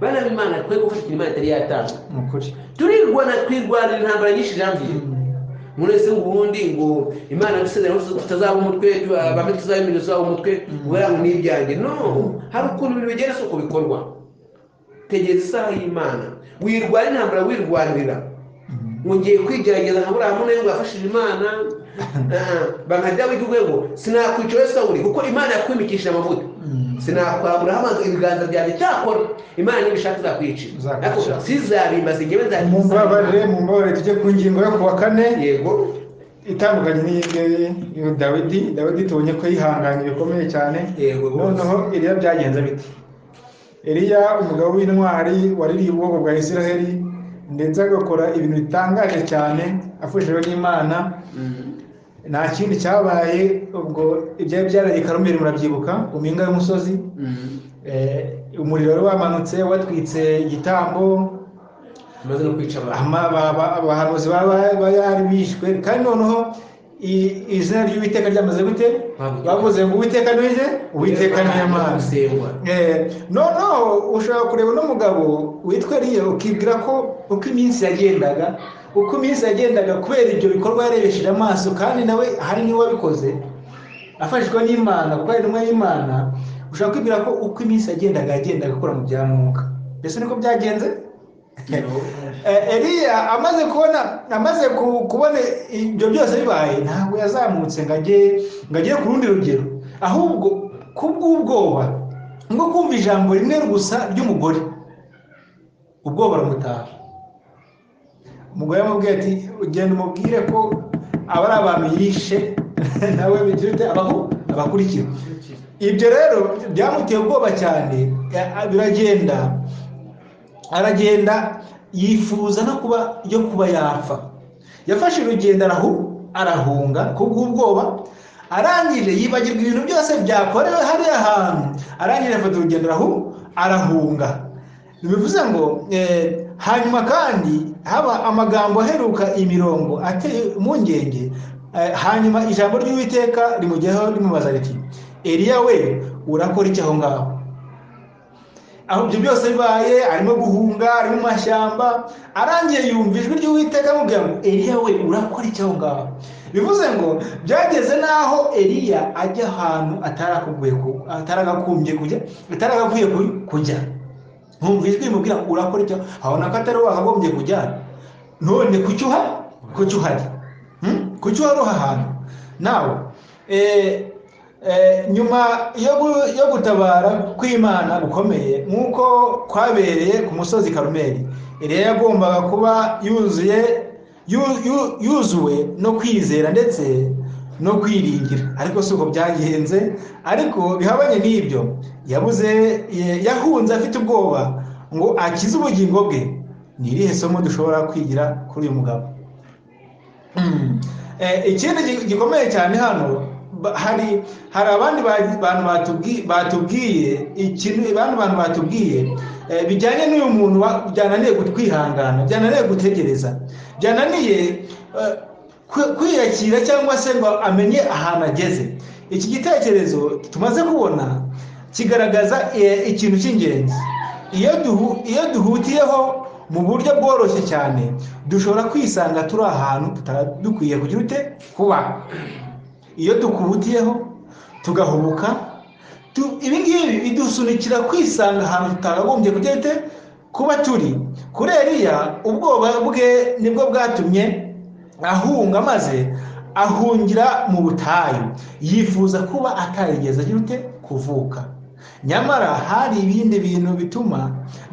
bana b'imana twe gufasha ikintu imana itari yatanga ni ukuri turirwana twirwanira intambara nyinshi jambiye muri ese ubundi ngo imana dusezerano tutazaba umutwe bamwe tuzaba imirimo tuzaba umutwe ubera ngo ni ibyanjye no hari ukuntu ibintu bigera si uko bikorwa tegereza isaha y'imana wirwara intambara wirwanira ngiye kwigerageza nka buriya muntu ngo yafashije imana banga dawidi we ngo sinakwica wese sawuri kuko imana yakwimikishije amavuta sinakwambura hamaze ibiganza byanjye cyakora imana nibishaka izakwicira Izakwica. ariko sizabimbaza ngewe mumbabarire nzakwica mumbabarire tujye ku ngingo yo ku wa kane yego itandukanye n'iy'ingiyi y'u dawidi dawidi tubonye ko yihanganye bikomeye cyane yego noneho iriya byagenze bite iriya umugabo w'intwari waririye ubwoko bwa israheli ndetse agakora ibintu bitangaje cyane afashijwe n'imana Mm. nta kindi cyabaye ubwo ibyari byaraye i karumeri murabyibuka ku mpinga y'umusozi Mm. Eh, umuriro wari wamanutse watwitse igitambo amaze no kwica abantu ama- ba- ba- abahanuzi baba bari bishwe kandi noneho i- izina ry'uwiteka ryamaze gute Bavuze. bavuze ngo uwiteka ni we uwiteka ni imana gusengwa Eh, noneho ushobora kureba uno mugabo witwa Eliya ukibwira ko uko iminsi yagendaga uko iminsi yagendaga kubera ibyo bikorwa yarebesheje amaso kandi nawe hari niwe wabikoze afashijwe n'imana kuko ari intumwa y'imana ushobora kwibwira ko uko iminsi yagendaga yagendaga akora mu bya mwuka mbese niko byagenze Eh, Eliya amaze kubona amaze ku- kubona ibyo byose bibaye ntabwo yazamutse ngo ajye ngo agere ku rundi rugero ahubwo kubw'ubwoba nko kumva ijambo rimwe gusa ry'umugore ubwoba buramutaha umugore yamubwiye ati ugenda umubwire ko aba ari abantu yishe nawe bigira ute? abaho abakurikira ibyo rero byamuteye ubwoba cyane ya- biragenda aragenda yifuza no kuba yo kuba yapfa yafashe urugendo arahu arahunga kubw'ubwoba arangije yibagirwa ibintu byose byakorewe hariya hantu arangije afata urugendo arahu arahunga bivuze ngo eh, hanyuma kandi haba amagambo aheruka imirongo ateye impungenge eh, hanyuma ijambo ry'uwiteka rimugeraho rimubaza riti eliya we urakora iki aho ngaho aho ibyo byose bibaye arimo guhunga ari mu mashyamba arangiye yumva ijwi ry'uwiteka amubwira ngo eliya we urakora iki aho ngaho bivuze ngo byageze n'aho eliya ajya ahantu atarakaguye ku- ataragakumbye kujya ataragakwiye ku- kujya nkumva ijwi rimubwira ngo urakora icyo abona ko atari wakagombye kujya none kuki uha kuki uhari Hmm? kuki uhari uha ahantu nawe eh, eh, nyuma yo gu- yo gutabara kw'imana gukomeye nk'uko kwabereye ku musozi karumeri eliya yagombaga kuba yuzuye yu- yu- yuzuwe no kwizera ndetse no kwiringira ariko si uko byagenze ariko bihabanye n'ibyo yabuze ye- yahunze afite ubwoba ngo akize ubugingo bwe ni irihe somo dushobora kwigira kuri uyu mugabo Mm. Eh, ikindi gi- gikomeye cyane hano ba- hari hari abandi ba- bantu batubwi- batubwiye ikintu abandi bantu batubwiye eh, bijyanye n'uyu muntu wa- byananiye kutwihangana byananiye gutegereza byananiye eh, kwi- kwiyakira cyangwa se ngo amenye ahantu ageze iki gitekerezo tumaze kubona kigaragaza eh, ikintu cy'ingenzi iyo duhu- iyo duhutiyeho mu buryo bworoshye cyane dushobora kwisanga turi ahantu tutari dukwiye kugira ute kuba iyo dukubutiyeho tugahubuka tu- ibi ngibi bidusunikira kwisanga ahantu tutakagombye kujya ute kuba turi kuri Eliya ubwoba bwe nibwo bwatumye ahunga maze ahungira mu butayu yifuza kuba atarigeze agira ute kuvuka nyamara hari ibindi bintu bituma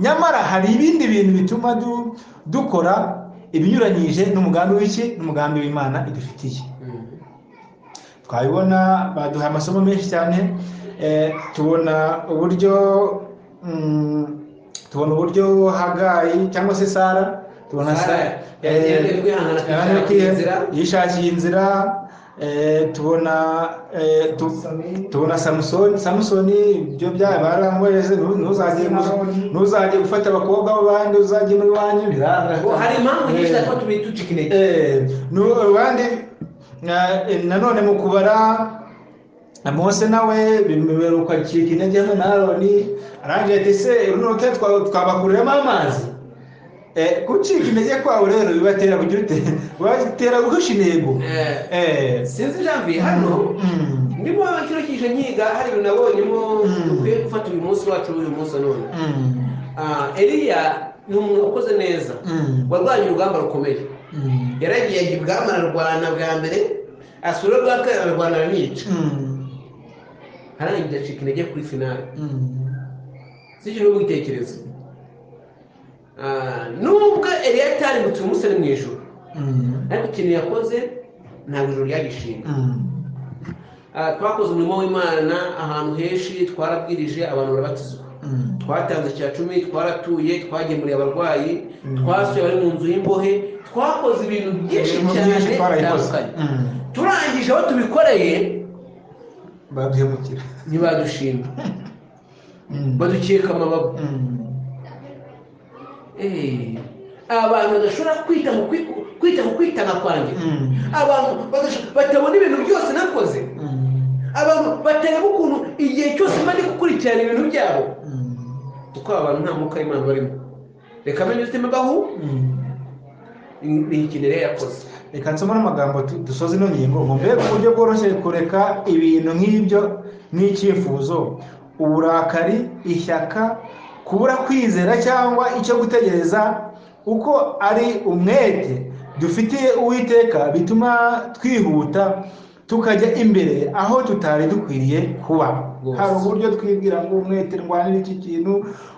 nyamara hari ibindi bintu bituma du- dukora ibinyuranyije n'umugambi w'iki n'umugambi w'imana idufitiye Mm. twabibona baduha amasomo menshi cyane eh, tubona uburyo mm, tubona uburyo hagayi cyangwa se sara tubona Sara Sara- yagiye eh, ari kwihangana yagiye kwishakira inzira. yishakiye inzira eh, tubona eh, tu- Samusoni. tubona samusoni samusoni ibyo byayo baramweze "Nu- ntuzajye Simoni. ntuzajye gufata abakobwa b'abandi uzajye muri wanyu biranga Ngo hari impamvu nyinshi Eh. ariko tubi ducika intege Eh, nu- abandi na- eh, nanone mu kubara mose nawe bimubera uko acika intege hamwe na aroni arangije ati se runo rutare twa- twabakuriramo amazi Eh, gucika intege kwawe rero bibatera kugira ute bibatera guhisha intego Eh, Eh, sinzi janvier hano mm, ndimo kino cyiciro nyiga hari ibintu nabonyemo Mm. dukwiye gufata uyu munsi wacu w'uyu munsi wa none mm, Ah, eliya ni umuntu wakoze neza mm, warwanye urugamba rukomeye mm, yaragiye ajya ibwami ararwana bwa mbere asura rwa kabiri ararwana aramwica mm, harangira acika intege kuri finale mm, sicyo ni ubwitekerezo Ah, nubwo eliya atarimutse umusore mu ijoro mm, ariko ikintu yakoze ntabwo ijoro ryagishinga mm, Ah, twakoze umurimo w'imana ahantu henshi twarabwirije abantu barabatizwa mm. twatanze cya cumi twaratuye twagemuriye abarwayi Mm. twasuye abari mu nzu y'imbohe twakoze ibintu byinshi Ibintu cyane byinshi twarabikoze. bitandukanye Mm. turangije aho tubikoreye baduhemukira ntibadushima Mm. badukeka amababa Mm. Eh, abantu badashobora kwita ku kwi- kwita ku kwitanga kwanjye Mm. abantu badasho- batabona ibintu byose nakoze Mm. abantu batareba ukuntu igihe cyose mba ndi gukurikirana ibintu byabo Mm. kuko aba bantu nta mwuka w'imana barimo reka amenye ubuzima bwaho Mm. ni- ni ikintu rero yakoze reka nsome n'amagambo tu- dusoza ino ngingo ngo mbega uburyo bworoshye kureka ibintu nk'ibyo n'icyifuzo uburakari ishyaka kubura kwizera cyangwa icyo gutegereza uko ari umwete dufitiye uwiteka bituma twihuta tukajya imbere aho tutari dukwiriye kuba Rwose. hari uburyo twibwira ngo umwete ndwanira iki kintu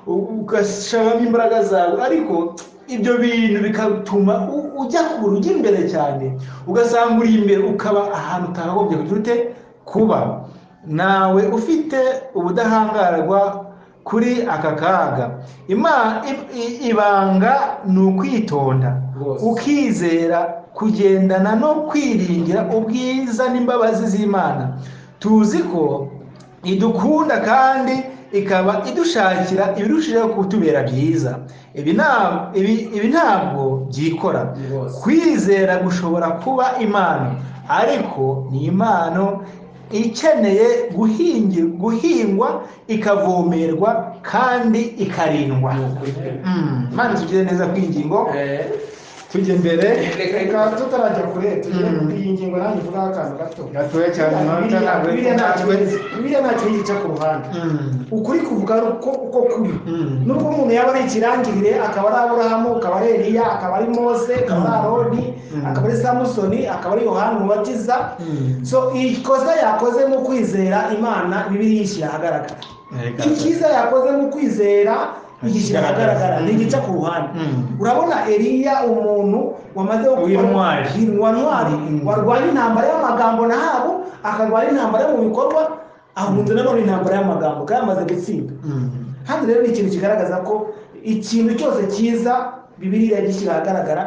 u- ugashiramo imbaraga zawe ariko ibyo bintu bigatuma u- ujya kure ujya imbere cyane ugasanga uri imbere ukaba ahantu utagombye kugira ute kuba nawe ufite ubudahangarwa kuri aka kaga Ima- i- i- ibanga ni ukwitonda Rwose. ukizera kugendana no kwiringira ubwiza n'imbabazi z'imana tuzi ko idukunda kandi ikaba idushakira ibirushijeho kutubera byiza ibi nta- ibi- ibi ntabwo byikora Rwose. kwizera gushobora kuba impano ariko ni impano ikeneye guhingi- guhingwa ikavomerwa kandi ikarindwa Ni ukuri pe. Mm, Mana tugire neza ku ingingo Eh, tujya imbere reka tutarajya kure tugere Mm. kuri iyi ngingo nanjye vugaho akantu gato gatoya cyane amanota Bibiliya- ntabwo bibiliya nta yatangwe kintu- bibiliya nta kintu gica ku ruhande Mm, ukuri kuvuga ari uko uko kuri Mm. nubwo umuntu yaba ari ikirangirire akaba ari aburahamu akaba ari eliya akaba ari mose akaba ari aroni Mm. akaba ari samusoni akaba ari yohani umubatiza Mm. so ikosa yakoze mu kwizera imana bibiliya yishyira ahagaragara Reka. icyiza yakoze mu kwizera igishyira ahagaragara Mm. ntigica ku ruhande Mm. urabona eliya umuntu wamaze W'intwari. wa ntwari Mm. warwanya intambara y'amagambo nahabo akarwanya intambara yo mu bikorwa ahunze nanone intambara y'amagambo kandi amaze gutsinda Mm. hano rero ni ikintu kigaragaza ko ikintu cyose cyiza bibiliya gishyira ahagaragara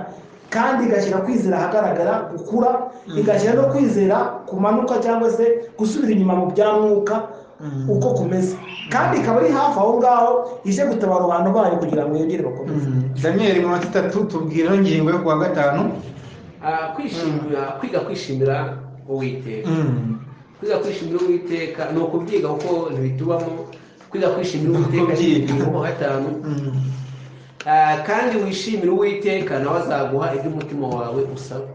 kandi igashyira kwizera ahagaragara gukura Mm. igashyira no kwizera kumanuka cyangwa se gusubira inyuma mu bya mwuka Mm. uko kumeze kandi ikaba ari hafi aho ngaho ije gutabara abantu bayo kugira ngo yongere bakomeze Mm. daniyeli mu minota itatu tubwira ino ngingo yo kuwa gatanu ah, kwishimira kwiga kwishimira uwiteka Mm. kwiga kwishimira uwiteka ni ukubyiga kuko ntibitubamo kwiga kwishimira uwiteka Ukubyiga. n'ibintu gatanu Mm. Ah, kandi wishimire uwiteka nawe azaguha ibyo umutima wawe usaba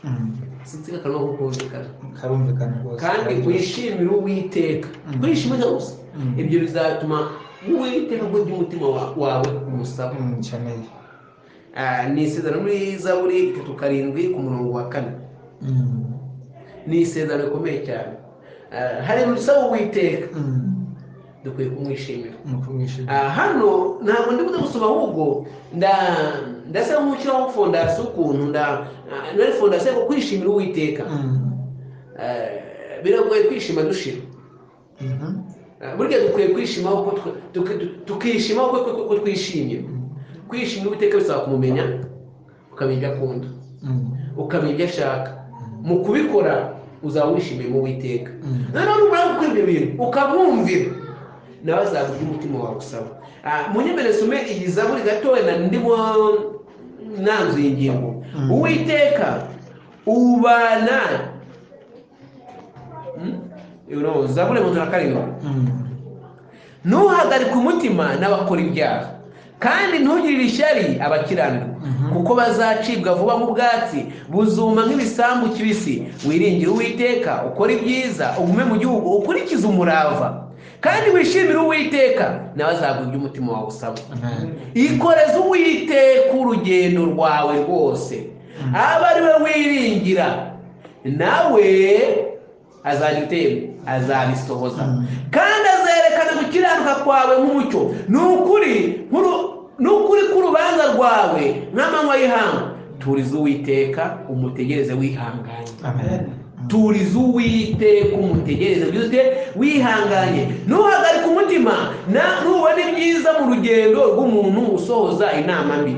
Mm. sinzi akanwa ko kumvikana karumvikana rwose kandi wishimire uwiteka Mm. kwishimira gusa Mm. ibyo bizatuma uwiteka aguha ibyo umutima wa- wawe umusaba Mm, nkeneye Ah, ni isezerano muri zaburi itatu karindwi ku murongo wa kane Mm. ni isezerano rikomeye cyane Ah, hari ibintu usaba uwiteka Mm. dukwiye kumwishimira ni ukumwishimira Ah, hano ntabwo ndi kuza gusoma ahubwo nda- ndasa nk'ushyiraho fondasiyo ukuntu nda- ah, nari fondasiyo yo kwishimira uwiteka Mm. Ah, biragoye kwishima dushira Mhm. Ah, burya dukwiye kwishima uko twe- tuki- tu- tukishima uko uko- uko twishimye kwishimira uwiteka bisaba kumumenya ukamenya ibyo akunda Mm. ukamenya ibyo ashaka mu kubikora uzaba wishimiye mu witeka Mm. noneho numara gukora ibyo bintu ukamwumvira nawe azaza ibyo umutima wawe usaba Ah, munyemere sume iyi zaburi gatoya na ndimo nanzuye ingingo Mm. uwiteka ubana Hmm? You know, zaburi mirongo itatu na karindwi Mm. ntuhagarike umutima n'abakora ibyaha kandi ntugirire ishyari abakiranirwa Mhm. kuko bazacibwa vuba nk'ubwatsi buzuma nk'ibisambu kibisi wiringire uwiteka ukora ibyiza ugume mu gihugu ukurikize umurava kandi wishimire uwiteka nawe azaguha ibyo umutima wawe usaba Amen. ikoreze uwiteka urugendo rwawe rwose aba ari we wiringira nawe azagitemba azabisohoza Mm. kandi azerekana gukiranuka kwawe nk'umucyo ni ukuri nk'uru- ni ukuri k'urubanza rwawe nk'amanywa y'ihangu turiza uwiteka umutegereze wihanganye Amen. turiza uwiteka umutegereze ugira ute wihanganye ntuhagarike umutima na- nubona ibyiza mu rugendo rw'umuntu usohoza inama mbi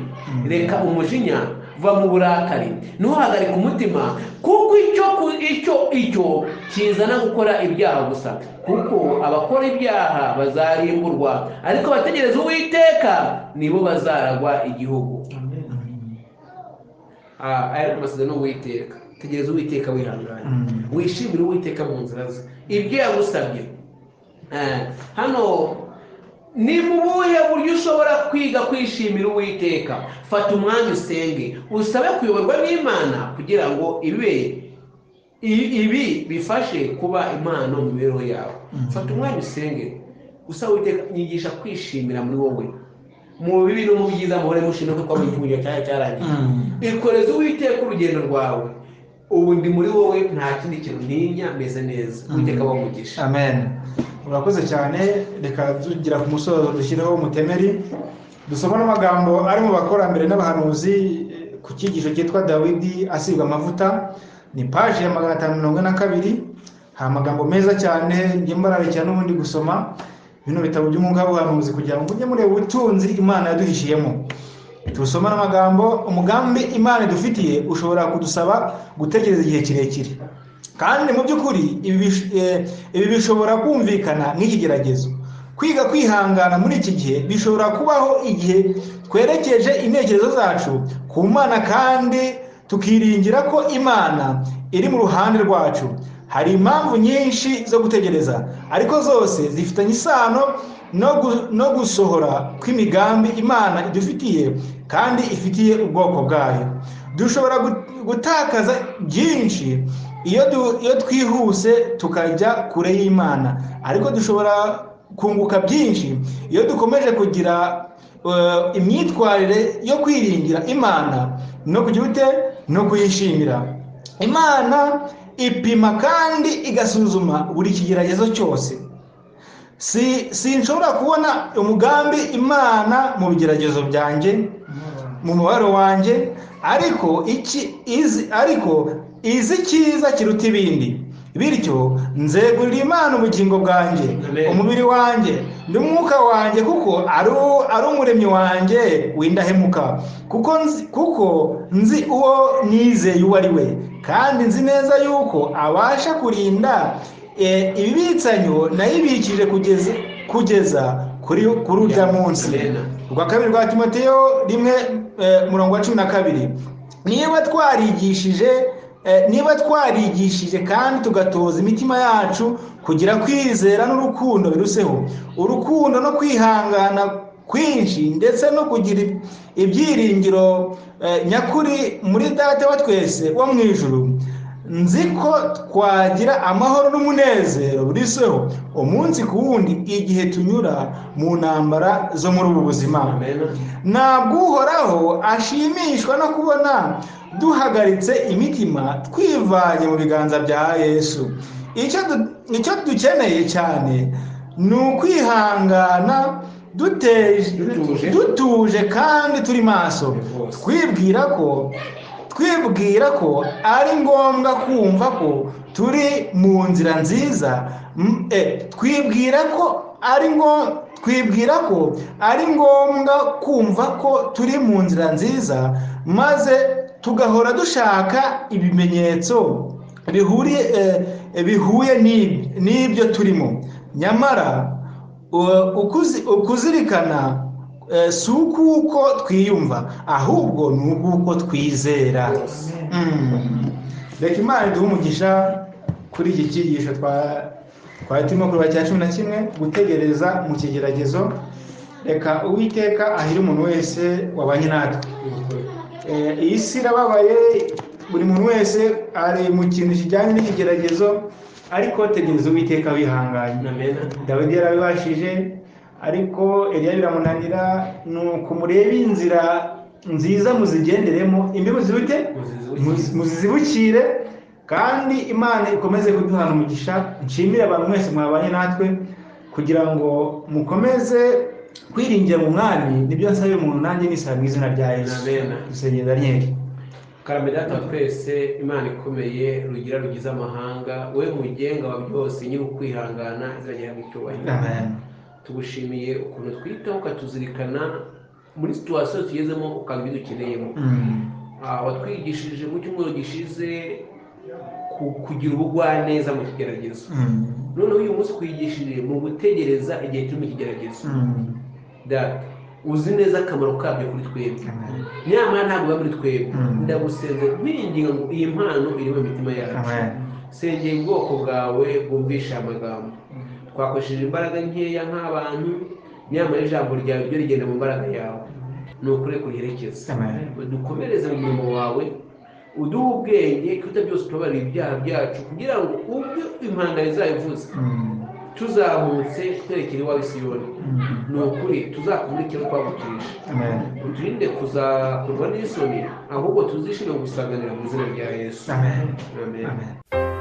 reka umujinya va mu burakari ntuhagarike umutima kuko icyo ku- icyo icyo kizana gukora ibyaha gusa kuko abakora ibyaha bazarimburwa ariko abategereza uwiteka nibo bazaragwa igihugu Ah, aya ni amasezerano y'uwiteka tegereza uwiteka wihanganye Mm. wishimire uwiteka mu nzira ze ibyo yagusabye Eh, hano ni mu buhe buryo ushobora kwiga kwishimira uwiteka fata umwanya usenge usabe kuyoborwa n'imana kugira ngo ibe i- ibi bifashe kuba impano mu mibereho yawe Mm. fata umwanya usenge usaba uwiteka nyigisha kwishimira muri wowe mu bibi no mu byiza muhore mushima kuko mu gihe cyawe cyarangiye Mm. ikoreze uwiteka urugendo rwawe ubu ndi muri wowe nta kindi kintu ntinya meze neza uwiteka wamugisha Amen. urakoze cyane reka tugira ku musozo dushyireho umutemeri dusoma n'amagambo ari mu bakorambere n'abahanuzi eh, ku cyigisho cyitwa dawidi asigwa amavuta ni paji ya magana atanu mirongo ine na kabiri hari amagambo meza cyane njye mbararikira n'ubundi gusoma bino bitabo by'umwuga w'ubuhanuzi kugira ngo mujye mureba ubutunzi imana yaduhishiyemo tubusoma n'amagambo umugambi imana idufitiye ushobora kudusaba gutegereza igihe kirekire kandi mu by'ukuri ibi bish- eh, ibi bishobora kumvikana nk'ikigeragezo kwiga kwihangana muri iki gihe bishobora kubaho igihe twerekeje intekerezo zacu ku mana kandi tukiringira ko imana iri mu ruhande rwacu hari impamvu nyinshi zo gutegereza ariko zose zifitanye isano no gu- no gusohora kw'imigambi imana idufitiye kandi ifitiye ubwoko bwayo dushobora gu- gutakaza byinshi iyo du- iyo twihuse tukajya kure y'imana ariko dushobora kunguka byinshi iyo dukomeje kugira eh, imyitwarire yo kwiringira imana no kugira ute no kuyishimira imana ipima kandi igasuzuma buri kigeragezo cyose si sinshobora kubona umugambi imana mu bigeragezo byanjye mu mubabaro wanjye ariko iki izi ariko izi icyiza kiruta ibindi bityo nzegurira imana ubugingo bwanjye Amen. umubiri wanjye n'umwuka wanjye kuko ari u- ari umuremyi wanjye windahemuka kuko nzi kuko nzi uwo nizeye uwo ari we kandi nzi neza yuko abasha kurinda eh, ibibitsanyo nayibikije kugeza kugeza kuri kuri urya munsi Amen. rwa kabiri rwa timoteyo rimwe eh, murongo wa cumi na kabiri niba twarigishije eh, niba twarigishije kandi tugatoza imitima yacu kugira kwizera n'urukundo biruseho urukundo no kwihangana kwinshi ndetse no kugira ib- ibyiringiro eh, nyakuri muri data wa twese wo mu ijuru nzi ko twagira amahoro n'umunezero buriseho umunsi ku wundi igihe tunyura mu ntambara zo muri ubu buzima Amen. ntabwo uhoraho ashimishwa no kubona duhagaritse imitima twivanye mu biganza bya yesu icyo du- icyo dukeneye cyane ni ukwihangana dute- Dutuje. dutuje kandi turi maso Rwose. twibwira ko twibwira ko ari ngombwa kumva ko turi mu nzira nziza m- eh, twibwira ko ari ngo- twibwira ko ari ngombwa kumva ko turi mu nzira nziza maze tugahora dushaka ibimenyetso bihuriye eh, bihuye n'ib- n'ibyo turimo nyamara Uh, ukuzi- ukuzirikana eh, si ukuko twiyumva ahubwo ni ukuko twizera Mm. reka imana iduhe umugisha kuri iki cyigisho twa- twari turimo kureba cya cumi na kimwe gutegereza mu kigeragezo reka uwiteka ahire umuntu wese wabanye natwe Eh, iyi si irababaye buri muntu wese ari mu kintu kijyanye n'ikigeragezo ariko tegereza uwiteka wihanganye Amen. dawidi yarabibashije ariko eliya biramunanira nuko murebe inzira nziza muzigenderemo imbibi zibute Muzizibukire. muzizibukire kandi imana ikomeze kuduhana umugisha nshimire abantu mwese mwabanye natwe kugira ngo mukomeze kwiringira mu mwami nibyo nsabira umuntu nanjye nisaba mu izina rya yesu Amen. dusengera daniyeli karame data twese imana ikomeye rugira rugize amahanga we mugenga wa byose nyiri ukwihangana izajya mu icyubahiro amen tugushimiye ukuntu twitaho ukatuzirikana muri situwasiyo tugezemo ukaba ibyo dukeneyemo Mm. Ah, watwigishije mu cyumweru gishize ku- kugira ubugwaneza mu kigeragezo Mm. noneho uyu munsi twigishije mu gutegereza igihe turi mu kigeragezo Mm. data uzi neza akamaro kabyo kuri twebwe Amen. nyamara ntabwo biba muri twebwe Mm. ndagusenze nkwinginga ngo iyi mpano iri mu mitima yacu amen sengera ubwoko bwawe bwumvisha aya magambo twakoresheje imbaraga nkeya nk'abantu nyamara ijambo ryawe ryo rigenda mu mbaraga yawe ni ukuri kuriherekeza amen dukomereze mu murimo wawe uduhe ubwenge kuruta byose tubabarira ibyaha byacu kugira ngo ubwo impanda izayivuze Mm. tuzamutse twerekere iwawe isiyoni Mm. ni ukuri tuzakumurikire uko twaguturisha amen uturinde kuzakorwa n'isoni ahubwo tuzishime gusanganira mu izina rya yesu amen amen amen